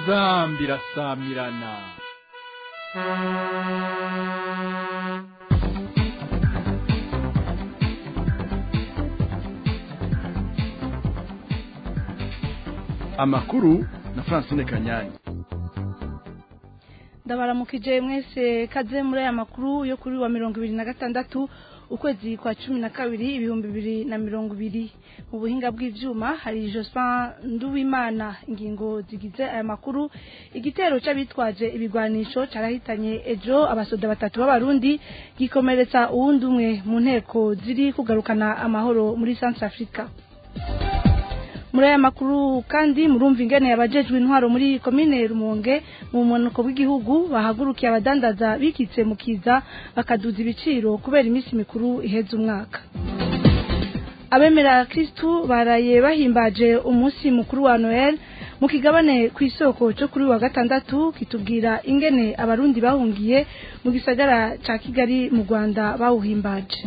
inzambi irasamirana amakuru na francine kanyanyi ndabaramukije mwese kaze muri aya makuru yo kuri wa mirongo ibiri na gatandatu ukwezi kwa cumi na kabiri ibihumbi bibiri na mirongo ibiri mu buhinga bw'ivyuma hari Jospin Nduwimana ingingo zigize aya makuru igitero c'abitwaje ibigwanisho carahitanye ejo abasoda batatu b'abarundi gikomeretsa uwundi umwe mu nteko ziri kugarukana amahoro muri Centre Africa muri aya makuru kandi murumva ingene yabajejwe intwaro muri komine Rumonge mu munuko w'igihugu bahagurukiye abadandaza bikitse mu kiza bakaduza ibiciro kubera iminsi mikuru iheze umwaka abemera Kristu baraye bahimbaje umunsi mukuru wa Noel mu kigabane ku isoko cyo kuri wa gatandatu kitubwira ingene abarundi bahungiye mu gisagara ca Kigali mu Rwanda bawuhimbaje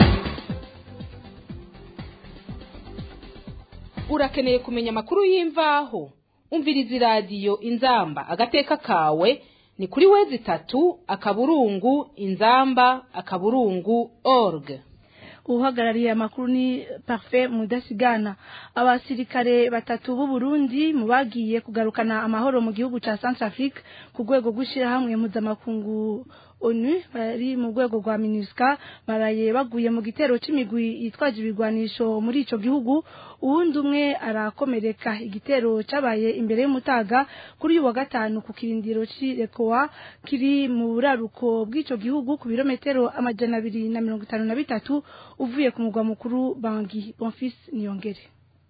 urakeneye kumenya amakuru y'imvaho umviriza iradiyo inzamba agateka kawe ni kuri wezi itatu akaburungu inzamba akaburungu org uhagarariye amakuru ni parfait mudasigana abasirikare batatu b'u Burundi mu bagiye kugarukana amahoro mu gihugu ca Centrafrique ku rwego rw'ishirahamwe mpuzamakungu onu bari mu rwego rwa minusca baraye baguye mu gitero c'imigwi yitwaje ibigwanisho muri ico gihugu uwundi umwe arakomereka igitero cabaye imbere y'umutaga kuri uyu wa gatanu ku kirindiro c'irekowa kiri mu buraruko bw'ico gihugu ku birometero amajana abiri na mirongo itanu na bitatu uvuye ku mugwa mukuru bangi bonfis niyongere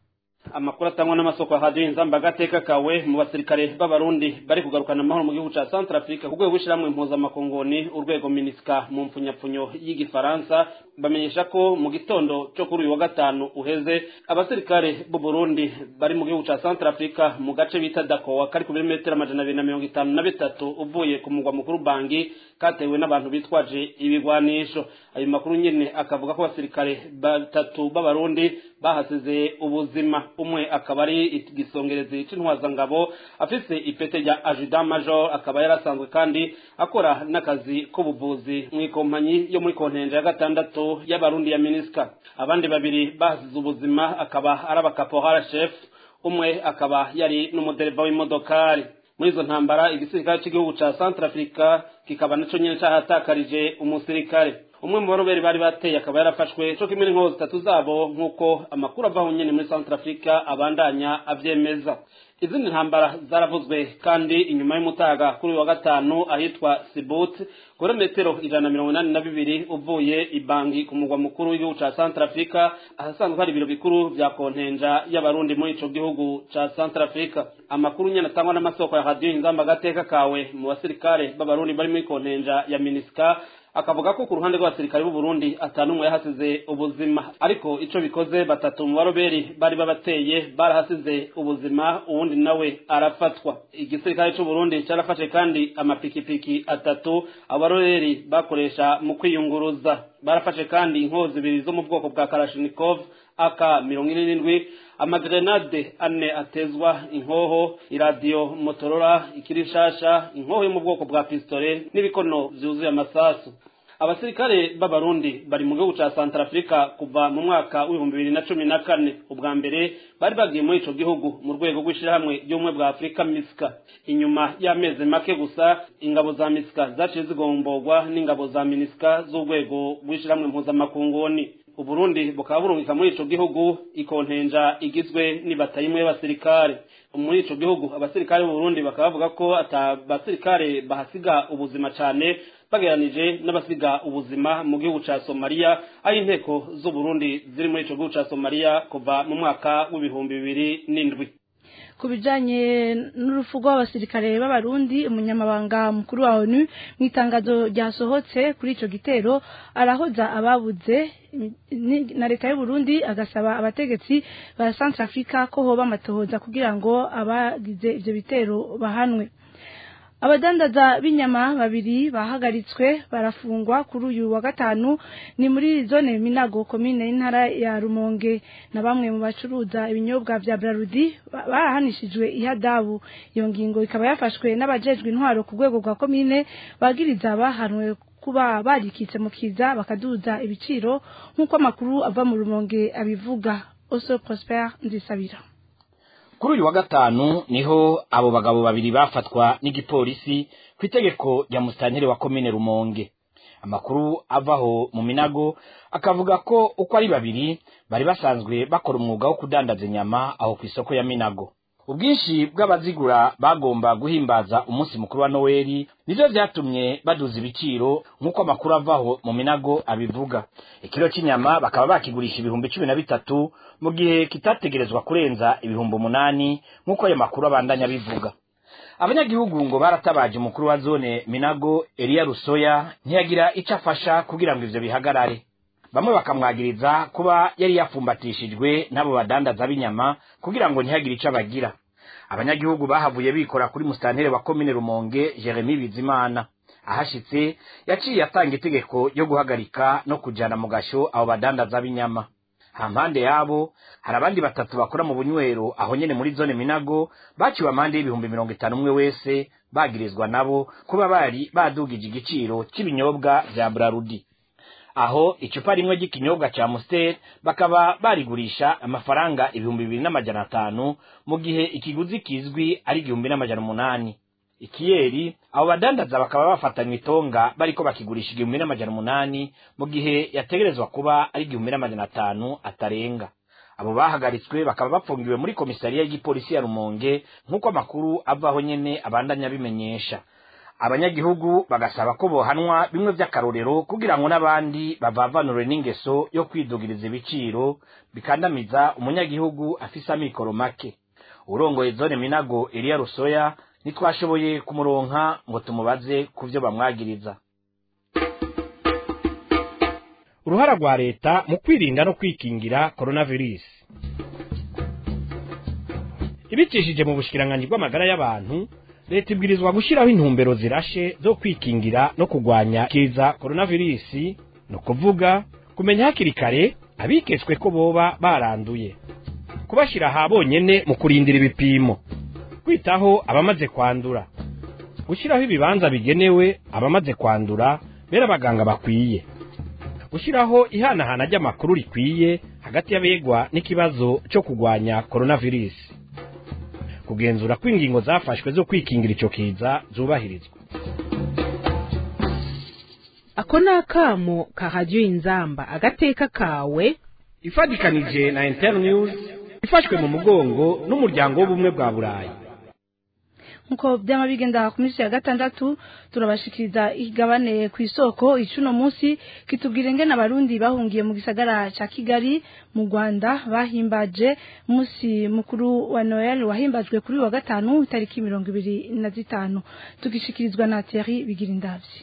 amakuru atangwa n'amasoko ya radiyo inzamba agateka kawe mu basirikare b'abarundi bari kugarukana amahoro mu gihugu ca centrafrique ku rwego rw'ishyirahamwe mpuzamakongoni urwego minisika mu mpfunyapfunyo y'igifaransa bamenyesha ko mu gitondo cyo kuri uyu wa gatanu uheze abasirikare b'u Burundi bari mu gihugu ca centrafrique mu gace bita dakowa kari ku birometero amajana abiri na mirongo itanu na bitatu uvuye ku mugwa mukuru bangi katewe n'abantu bitwaje ibigwanisho ayo makuru nyene akavuga ko abasirikare batatu b'abarundi bahasize ubuzima umwe akaba ari igisongerezi c'intwazangabo afise ipete rya ajudan major akaba yarasanzwe kandi akora n'akazi k'ubuvuzi mw'ikompanyi yo muri kontenja ya gatandatu y'abarundi ya minisika abandi babiri bahasize ubuzima akaba ari abakapohara chef umwe akaba yari n'umudereva w'imodokari muri izo ntambara igisirikare cy'igihugu ca Centrafrica kikaba naco nyene cahatakarije umusirikare umwe mu baroberi bari bateye akaba yarafashwe co kimwe n'inkoho zitatu zabo nk'uko amakuru avaho nyene muri Centrafrica abandanya avyemeza izindi ntambara zaravuzwe kandi inyuma y'umutaga kuri uyu wa gatanu ahitwa Sibut kuri metero ijana na mirongo inani na bibiri uvuye ibangi ku mugwa mukuru w'igihugu ca Centrafrica ahasanzwe hari ibiro bikuru vya kontenja y'abarundi muri ico gihugu ca Centrafrica amakuru nyene atangwa n'amasoko ya radio inzamba agateka kawe mu basirikare b'abarundi bari muri kontenja ya Minisca akavuga ko ku ruhande rw'abasirikare b'u Burundi atanumwe yahasize ubuzima ariko ico bikoze batatu mu baroberi bari babateye barahasize ubuzima uwundi nawe arafatwa igisirikare c'u Burundi carafashe kandi amapikipiki atatu abaroberi bakoresha mu kwiyunguruza barafashe kandi inkozi zibiri zo mu bwoko bwa Kalashnikov aka mirongo ine n'indwi amagrenade ane atezwa inkoho iradiyo motorora ikirishasha inkoho yo mu bwoko bwa pistole n'ibikono vyuzuye amasasu abasirikare b'abarundi bari mu gihugu ca Centrafrica kuva mu mwaka w'ibihumbi bibiri na cumi na kane ubwa mbere bari bagiye muri ico gihugu mu rwego rw'ishirahamwe ry'ubumwe bwa Afurika misika inyuma y'amezi make gusa ingabo za misika zaciye zigomborwa n'ingabo za minisika z'urwego rw'ishirahamwe mpuzamakunguni uburundi bukaba burungika muri ico gihugu ikontenja igizwe n'ibata imwe y'abasirikare muri ico gihugu abasirikare b'uburundi bakaba bavuga ko ata basirikare bahasiga ubuzima cane bageranije n'abasiga ubuzima mu gihugu ca Somalia aho inteko z'uburundi ziri muri ico gihugu ca Somalia kuva mu mwaka w'ibihumbi bibiri n'indwi ku bijanye n'urupfu rw'abasirikare b'abarundi umunyamabanga mukuru wa onu mu itangazo ryasohotse kuri ico gitero arahoza ababuze na leta y'uburundi agasaba abategetsi ba Centrafrica ko hoba amatohoza kugira ngo abagize ivyo bitero bahanwe abadandaza b'inyama babiri bahagaritswe barafungwa kuri uyu wa gatanu ni muri zone minago komine y'intara ya rumonge na bamwe mu bacuruza ibinyobwa vya brarudi barahanishijwe ihadabu iyo ngingo ikaba yafashwe n'abajejwe intwaro ku rwego rwa komine bagiriza bahanwe kuba barikitse mu kiza bakaduza ibiciro nk'uko amakuru ava mu rumonge abivuga oso prosper nzisabira kuri uyu wa gatanu niho abo bagabo babiri bafatwa n'igipolisi ku itegeko rya musitanteri wa komine rumonge amakuru avaho mu minago akavuga ko uko ari babiri bari basanzwe bakora umwuga wo kudandaza inyama aho ku isoko ya minago ubwinshi bw'abazigura bagomba guhimbaza umunsi mukuru wa noweli nivyo vyatumye baduza ibiciro nk'uko amakuru avaho mu minago abivuga ikiro cy'inyama bakaba bakigurisha ibihumbi cumi na bitatu mu gihe kitategerezwa kurenza ibihumbi umunani nk'uko ayo makuru abandanya abivuga abanyagihugu ngo baratabaje umukuru wa zone minago eliya rusoya ntiyagira icyo afasha kugira ngo ivyo bihagarare bamwe bakamwagiriza kuba yari yapfumbatishijwe n'abo badandaza b'inyama kugira ngo ntihagire icyo abagira abanyagihugu bahavuye bikora kuri musitanteri wa komine rumonge jeremy bizimana ahashitse yaciye atanga itegeko ryo guhagarika no kujana mu gasho abo badandaza b'inyama hampande yabo hari abandi batatu bakora mu bunywero aho nyene muri zone minago baciwe amande y'ibihumbi mirongo itanu umwe wese bagirizwa nabo kuba bari badugije igiciro cy'ibinyobwa vya brarudi aho icupa rimwe ry'ikinyobwa ca Amstel bakaba barigurisha amafaranga ibihumbi bibiri n'amajana atanu mu gihe ikiguzi kizwi ari igihumbi n'amajana umunani ikiyeri abo badandaza bakaba bafatanywe itonga bariko bakigurisha igihumbi n'amajana umunani mu gihe yategerezwa kuba ari igihumbi n'amajana atanu atarenga abo bahagaritswe bakaba bafungiwe muri komisariya y'igipolisi ya rumonge nk'uko amakuru avaho nyene abandanya abimenyesha abanyagihugu bagasaba ko bohanwa bimwe vy'akarorero kugira ngo n'abandi bavavanure n'ingeso yo kwidugiriza ibiciro bikandamiza umunyagihugu afise amikoro make urongoye zone minago eliya rusoya ntitwashoboye kumuronka ngo tumubaze ku vyo bamwagiriza uruhara rwa leta mu kwirinda no kwikingira coronavirus ibicishije mu bushikiranganji bw'amagara y'abantu leta ibwirizwa gushyiraho intumbero zirashe zo kwikingira no kurwanya kiza coronavirus ni ukuvuga kumenya hakiri kare abiketswe ko boba baranduye kubashyira aha bonyene mu kurindira ibipimo kwitaho abamaze kwandura gushyiraho ibibanza bigenewe abamaze kwandura bera abaganga bakwiye gushyiraho ihanahana ry'amakuru rikwiye hagati y'abegwa n'ikibazo cyo kurwanya coronavirus kugenzura ko ingingo zafashwe zo kwikingira ico kiza zubahirizwa ako ni akamo ka radiyo inzamba agateka kawe ifatikanije na internews ifashwe mu mugongo n'umuryango w'ubumwe bwa burayi nkuko byama bigenda ku minsi ya gatandatu turabashikiriza igabane ku isoko icuno munsi kitubwira ingene abarundi bahungiye mu gisagara ca Kigali mu Rwanda bahimbaje umunsi mukuru wa Noel wahimbajwe kuri wa gatanu itariki mirongo ibiri na zitanu tugishikirizwa na Thierry Bigirindavyi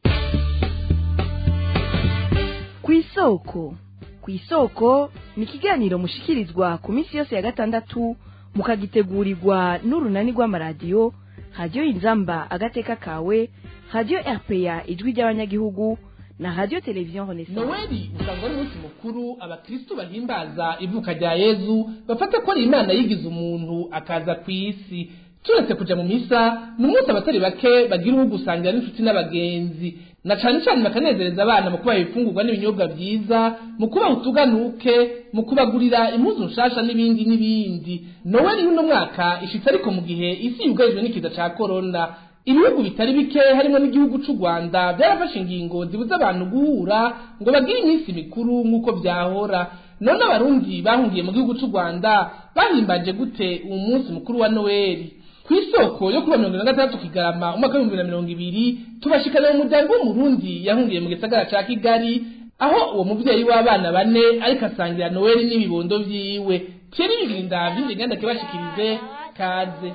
ku isoko ku isoko ni ikiganiro mushikirizwa ku minsi yose ya gatandatu mukagitegurirwa n'urunani rw'amaradiyo radiyo inzamba agateka kawe radiyo rpa ijwi ry'abanyagihugu na radiyo televiziyo renaissance noweli usanga ari umunsi mukuru abakristu bahimbaza ivuka rya yezu bafata ko ari imana yigize umuntu akaza ku isi turetse kuja mu misa ni umunsi abatari bake bagira uwo gusangira n'inshuti n'abagenzi na cane cane bakanezereza abana mu kubaha ibifungurwa n'ibinyobwa vyiza mu kubaha utuganuke mu kubagurira impuzu nshasha n'ibindi n'ibindi noweli y'uno mwaka ishitse ariko mu gihe isi yugarijwe n'ikiza ca korona ibihugu bitari bike harimo n'igihugu c'u rwanda byarafashe ingingo zibuza abantu guhura ngo bagire iminsi mikuru nk'uko vyahora none abarundi bahungiye mu gihugu c'u rwanda bahimbaje gute uwo munsi mukuru wa noweli ku isoko yo kuba mirongo na gatandatu kigarama umwaka w'ibihumbi na mirongo ibiri tubashikana mu muryango w'umurundi yahungiye mu gisagara ca kigali aho uwo muvyeyi w'abana bane ariko asangira noweli n'ibibondo vyiwe kera ibirinda vy'indi nganda kibashikirize kaze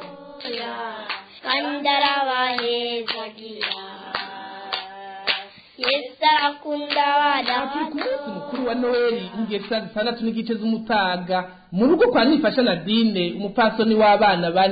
kandarabahezagira yesu arakunda abana turi ku munsi mukuru wa noweli ngiye saa zitandatu n'igice z'umutaga mu rugo kwa nifasha nadine umupfasoni w'abana bane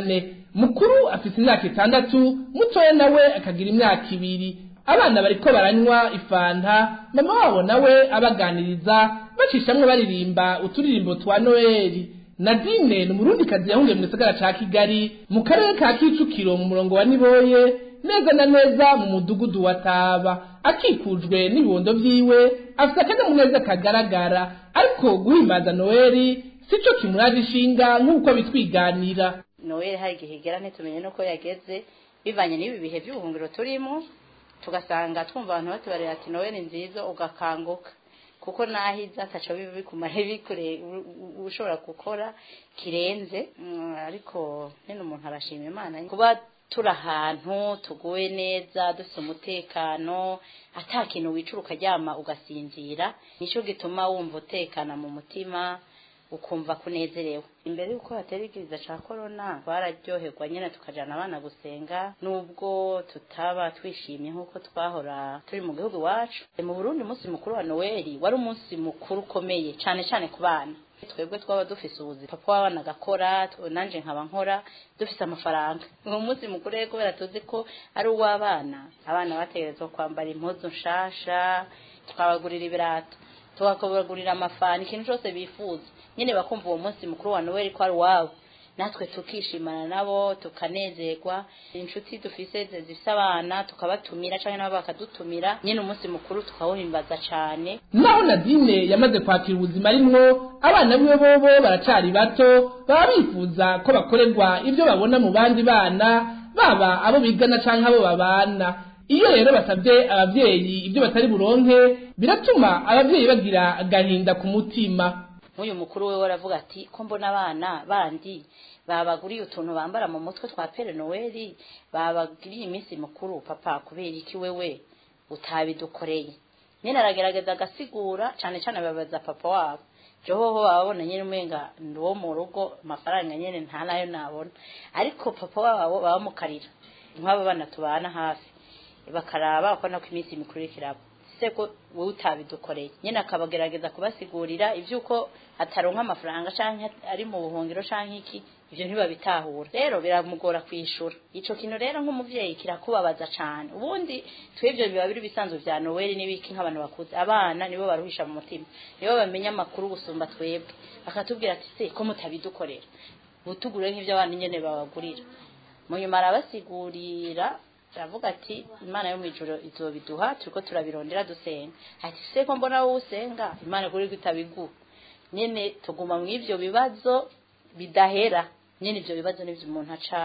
mukuru afite imyaka itandatu mutoya nawe akagira imyaka ibiri abana bariko baranywa ifanta mama wabo nawe abaganiriza bacishamwe baririmba uturirimbo twa noheli nadine ni umurundikazi yahungiye mu gisagara ca kigali mu karere ka kicukiro mu murongo wa niboye neza na neza mu mudugudu wa taba akikujwe n'ibibondo vyiwe afite akanyamuneza kagaragara ariko guhimbaza noheli sico kimuraje ishinga nk'uko bitwiganira noel hari igihe igera ntitumenye nuko yageze bivanye n'ibi bihe by'ubuhungiro turimo tugasanga twumva abantu batubarira ati noel nziza ugakanguka kuko naho iza ataco biba bikumare bikure ushobora gukora kirenze Mm, ariko nyine umuntu arashima imana kuba turi ahantu tuguwe neza dufite umutekano ata kintu wicura ukaryama ugasinzira nicyo gituma wumva utekana mu mutima ukumva kunezerewe imbere y'uko hatera igiriza ca korona twararyoherwa nyine tukajana abana gusenga nubwo tutaba twishimye nk'uko twahora turi mu gihugu iwacu mu burundi umunsi mukuru wa noweli wari umunsi mukuru ukomeye cane cane ku bana twebwe twaba dufise ubuzi papa w'abana agakora tw- nanje nkaba nkora dufise amafaranga uwo munsi mukuru rero kubera tuzi ko ari uw'abana abana bategerezwa kwambara impuzu nshasha twabagurira ibirato tukabagurira amafani ikintu cyose bifuza nyine bakumva uwo munsi mukuru wa noweli ko ari uwabo natwe tukishimana nabo tukanezerwa inshuti dufise zi- zifise abana tukabatumira cyangwa nabo bakadutumira nyine umunsi mukuru tukawuhimbaza cyane naho nadine yamaze kwakira ubuzima arimwo abana biwe bobo baracari bato baba bifuza ko bakorerwa ibyo babona mu bandi bana baba abo bigana canke abo babana iyo rero basabye abavyeyi ibyo batari buronke biratuma abavyeyi bagira agahinda ku mutima nk'uyu mukuru we waravuga ati ko mbona abana bandi babaguriye utuntu bambara mu mutwe twa pere noweli babagiriye iminsi mukuru papa kubera iki wewe utabidukoreye nyine aragerageza agasigura cyane cyane babaza papa wabo johoho bababona nyine umenga ndi uwo mu rugo amafaranga nyine nta nayo nabona ariko papa wabo babamukarira nk'abo bana tubana hafi bakaraba bakabona ko iminsi mikuru iriko iraba se ko wowe utabidukoreye nyine akabagerageza kubasigurira iby'uko ataronka amafaranga canke ari mu buhungiro canke iki ivyo ntibabitahura rero biramugora kwishura ico kintu rero nk'umuvyeyi kirakubabaza cane ubundi twebwe biba biri bisanzwe vya noweli n'ibiki nk'abantu bakuze abana nibo baruhisha mu mutima nibo bamenya amakuru gusumba twebwe bakatubwira ati se ko mutabidukorera butugure nk'ivyo abana nyene babagurira mu nyuma arabasigurira aravuga ati imana yo mu ijoro izobiduha turiko turabirondera dusenga ati se ko mbona wowe usenga imana kuri gutabiguha nyene tuguma mu ivyo bibazo bidahera nyene ivyo bibazo nivyo umuntu aca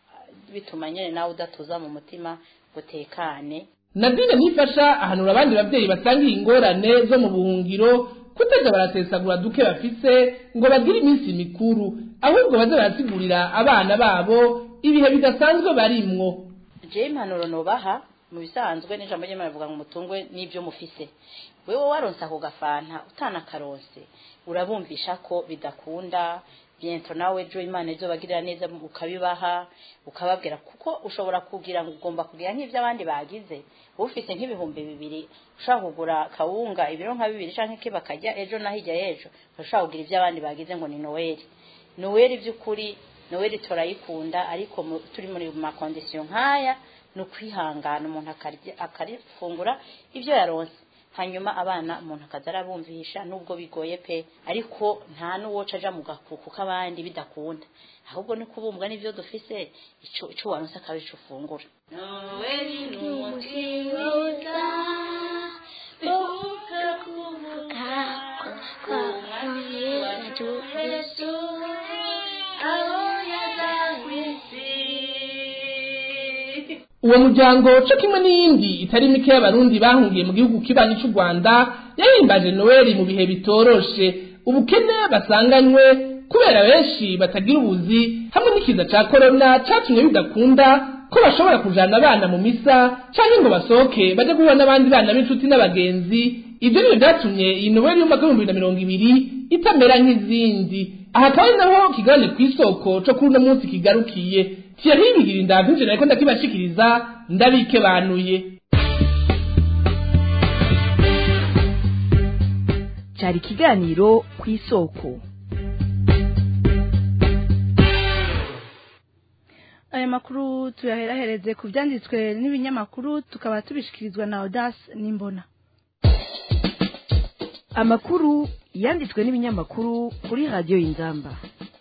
bituma nyene nawe udatuza mu mutima gutekane nadine nifasha ahanura abandi bavyeyi basangiye ingorane zo mu buhungiro kutaja baratesagura duke bafise ngo bagire iminsi mikuru ahubwo baze barasigurira abana babo ibihe bidasanzwe barimwo je impanuro nobaha mu bisanzwe n'ijambo ry'imana rivuga ngo mutungwe n'ibyo mufise wewe waronse ako gafanta utanakaronse urabumvisha ko bidakunda biento nawe ejo imana izobagirira neza ukabibaha ukababwira kuko ushobora kugira ngo ugomba kugira nk'ivyo abandi bagize ufise nk'ibihumbi bibiri ushobora kugura kawunga ibiro nka bibiri canke ke bakarya ejo na hirya y'ejo ushobora kugira ivyo abandi bagize ngo ni noweli noweli vy'ukuri noweli turayikunda ariko mu- turi muri makondisiyo nk'aya ni ukwihangana umuntu akarya- akarifungura ibyo yaronse hanyuma abana umuntu akaza arabumvisha nubwo bigoye pe ariko nta n'uwoca aja mu gakuku k'abandi bidakunda ahubwo ni kubumbwa n'ivyo dufise ico ico waronse akaba ico ufungura noweli ni umutima uwo muryango co kimwe n'iyindi itari mike y'abarundi bahungiye mu gihugu kibanyi c'u rwanda yahimbaje noweli mu bihe bitoroshe ubukene basanganywe kubera benshi batagira ubuzi hamwe n'ikiza ca korona catumye bidakunda ko bashobora kujana abana mu misa canke ngo basohoke baje guhura n'abandi bana b'inshuti n'abagenzi ivyo nivyo vyatumye iyi noweli y'umwaka w'ibihumbi bibiri na mirongo ibiri itamera nk'izindi aha akaba ari naho kigabane kw'isoko co kuri uno munsi kigarukiye Thierry Bigira ndavuje nariko ndakibashikiriza ndabike banuye cyari ikiganiro ku isoko aya makuru tuyaherahereze ku byanditswe n'ibinyamakuru tukaba tubishikirizwa na Audace Nimbona amakuru yanditswe n'ibinyamakuru kuri radiyo y'inzamba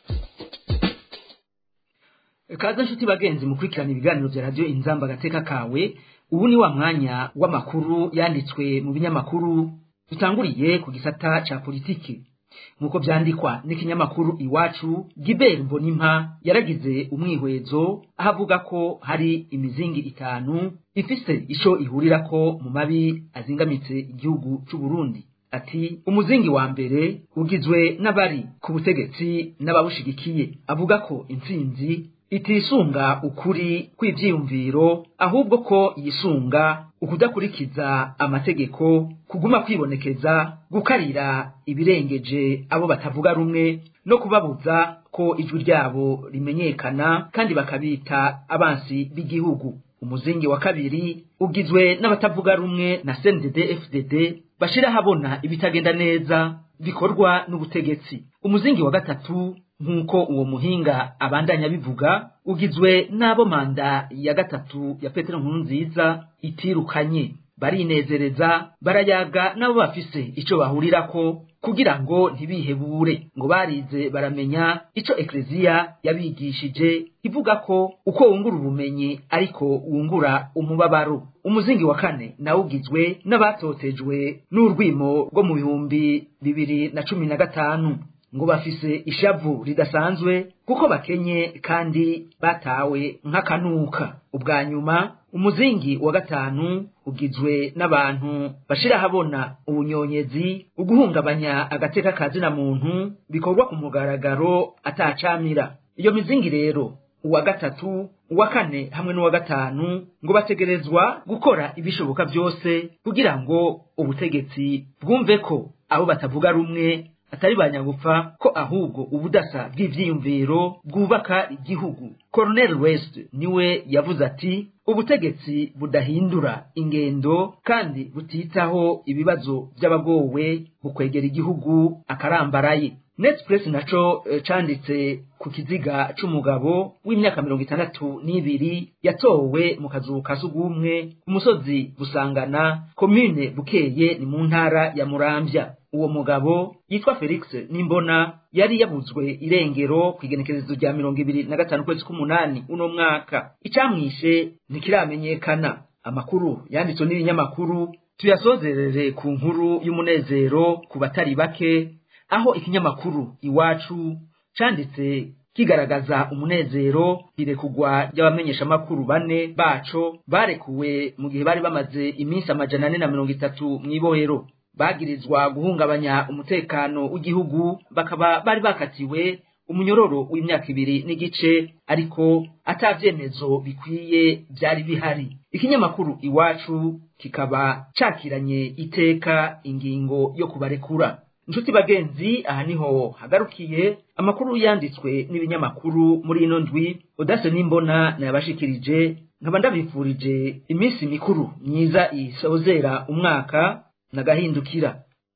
kaza nshuti bagenzi mukurikirana ibiganiro bya radiyo inzamba agateka kawe ubu ni wa mwanya w'amakuru yanditswe mu binyamakuru dutanguriye ku gisata ca politiki nk'uko vyandikwa n'ikinyamakuru iwacu gibert mbonimpa yaragize umwihwezo aho avuga ko hari imizingi itanu ifise ico ihurirako mu mabi azingamitse igihugu c'uburundi ati umuzingi wa mbere ugizwe n'abari ku butegetsi n'ababushigikiye avuga ko intsinzi itisunga ukuri kw'ivyiyumviro ahubwo ko yisunga ukudakurikiza amategeko kuguma kwibonekeza gukarira ibirengeje abo batavuga rumwe no kubabuza ko ijwi ryabo rimenyekana kandi bakabita abansi b'igihugu umuzingi wa kabiri ugizwe n'abatavuga rumwe na CNDD FDD bashira habona ibitagenda neza bikorwa n'ubutegetsi umuzingi wa gatatu nk'uko uwo muhinga abandanya bivuga ugizwe n'abo manda ya gatatu ya petero nkuru nziza itirukanye barinezereza barayaga n'abo bafise ico bahurirako kugira ngo ntibihebure ngo barize baramenya ico ekleziya yabigishije ivuga ko uko wungura ubumenyi ariko wungura umubabaro umuzingi wa kane nawo ugizwe n'abatotejwe n'urwimo rwo mu bihumbi bibiri na cumi na gatanu ngo bafise ishavu ridasanzwe kuko bakenye kandi batawe nk'akanuka ubwa nyuma umuzingi wa gatanu ugizwe n'abantu bashira habona ubunyonyezi uguhungabanya agateka ka zina muntu bikorwa ku mugaragaro atacamira iyo mizingi rero uwa gatatu uwa kane hamwe n'uwa gatanu ngo bategerezwa gukora ibishoboka byose kugira ngo ubutegetsi bwumve ko abo batavuga rumwe atari banyagupfa ko ahubwo ubudasa bw'ivyiyumviro bwubaka igihugu Colonel West niwe yavuze ati ubutegetsi budahindura ingendo kandi butitaho ibibazo by'abagowe bukwegera igihugu akarambaraye Netpress naco e, canditse ku kiziga c'umugabo w'imyaka mirongo itandatu n'ibiri yatowe mu kazu ka sugumwe ku musozi Busangana komine Bukeye ni mu ntara ya Muramvya uwo mugabo yitwa Felix Nimbona yari yabuzwe irengero ku igenekerezo rya mirongo ibiri na gatanu kwezi k'umunani uno mwaka icamwishe ntikiramenyekana amakuru yanditswe n'ibinyamakuru tuyasozerere ku nkuru y'umunezero ku batari bake aho ikinyamakuru iwacu canditse kigaragaza umunezero irekugwa ry'abamenyeshamakuru bane baco barekuwe mu gihe bari bamaze iminsi amajana ane na mirongo itatu mw'ibohero bagirizwa guhungabanya umutekano w'igihugu bakaba bari bakatiwe umunyororo w'imyaka ibiri n'igice ariko atavyemezo bikwiye byari bihari ikinyamakuru iwacu kikaba cakiranye iteka ingingo yo kubarekura inshuti bagenzi aha niho hagarukiye amakuru yanditswe n'ibinyamakuru muri ino ndwi udase n'imbona nayabashikirije nkaba ndabifurije iminsi mikuru myiza isozera umwaka nagahindukira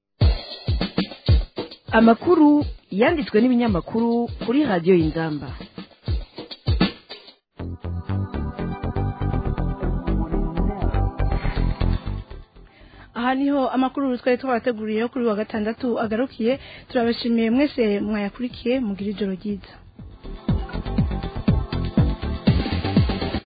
amakuru yanditswe n'ibinyamakuru kuri radiyo y'inzamba aha niho amakuru twari twabateguriyeho kuri wa gatandatu agarukiye turabashimiye mwese mwayakurikiye mugira ijoro ryiza